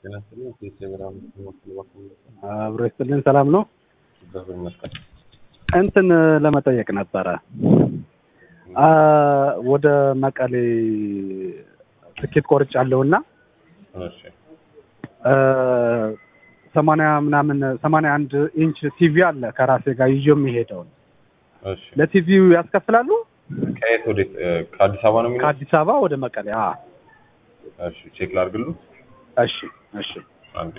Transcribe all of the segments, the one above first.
ጤና ይስጥልኝ። ቴሴ ብርሃኑ መስል በኩል አብሮ ይስጥልን። ሰላም ነው። እግዚአብሔር ይመስገን። እንትን ለመጠየቅ ነበረ አ ወደ መቀሌ ትኬት ቆርጫለሁ እና እሺ ሰማንያ ምናምን ሰማንያ አንድ ኢንች ቲቪ አለ ከራሴ ጋር ይዞ የሚሄደውን እሺ ለቲቪው ያስከፍላሉ? ከየት ወዴት? እ፣ ከአዲስ አበባ ነው የሚለው? ከአዲስ አበባ ወደ መቀሌ። አ እሺ ቼክ ላድርግሉ። እሺ እሺ አንዴ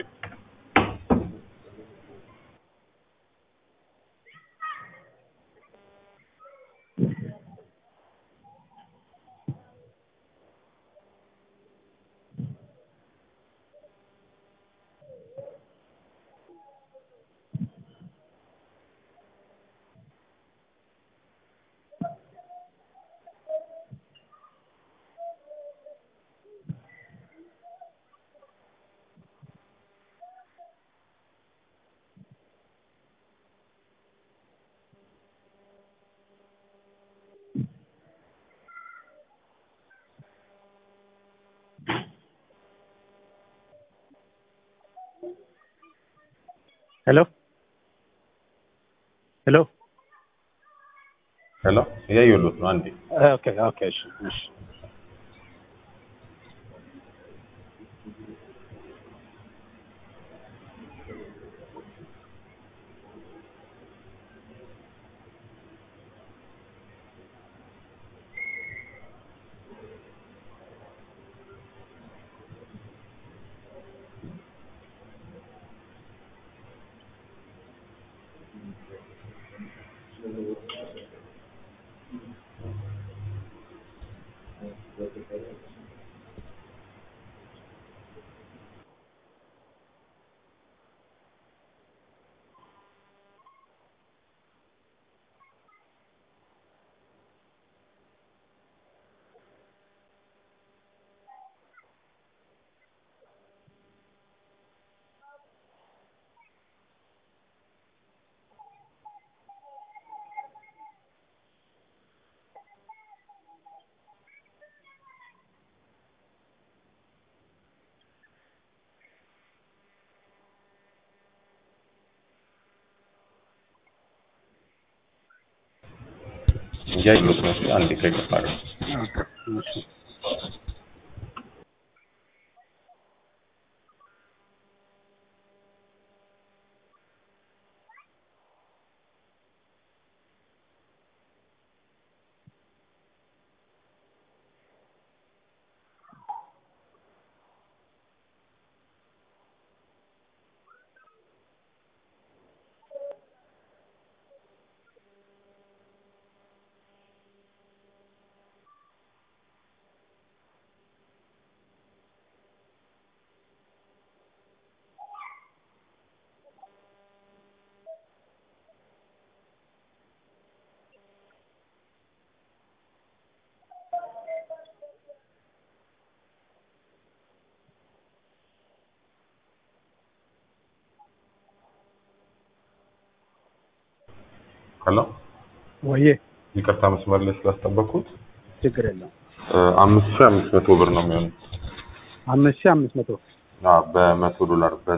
ሄሎ ሄሎ ሄሎ፣ እያየሁሎት ነው። አንዴ ኦኬ ኦኬ እሺ እሺ እያየሁሎት ነው። እስኪ አንዴ ከይቅርታ ጋር እሺ ሄሎ፣ ወዬ ይቅርታ መስመር ላይ ስላስጠበቅኩት ችግር የለም። እ፣ አምስት ሺህ አምስት መቶ ብር ነው የሚሆኑት። አምስት ሺህ አምስት መቶ አዎ፣ በመቶ ዶላር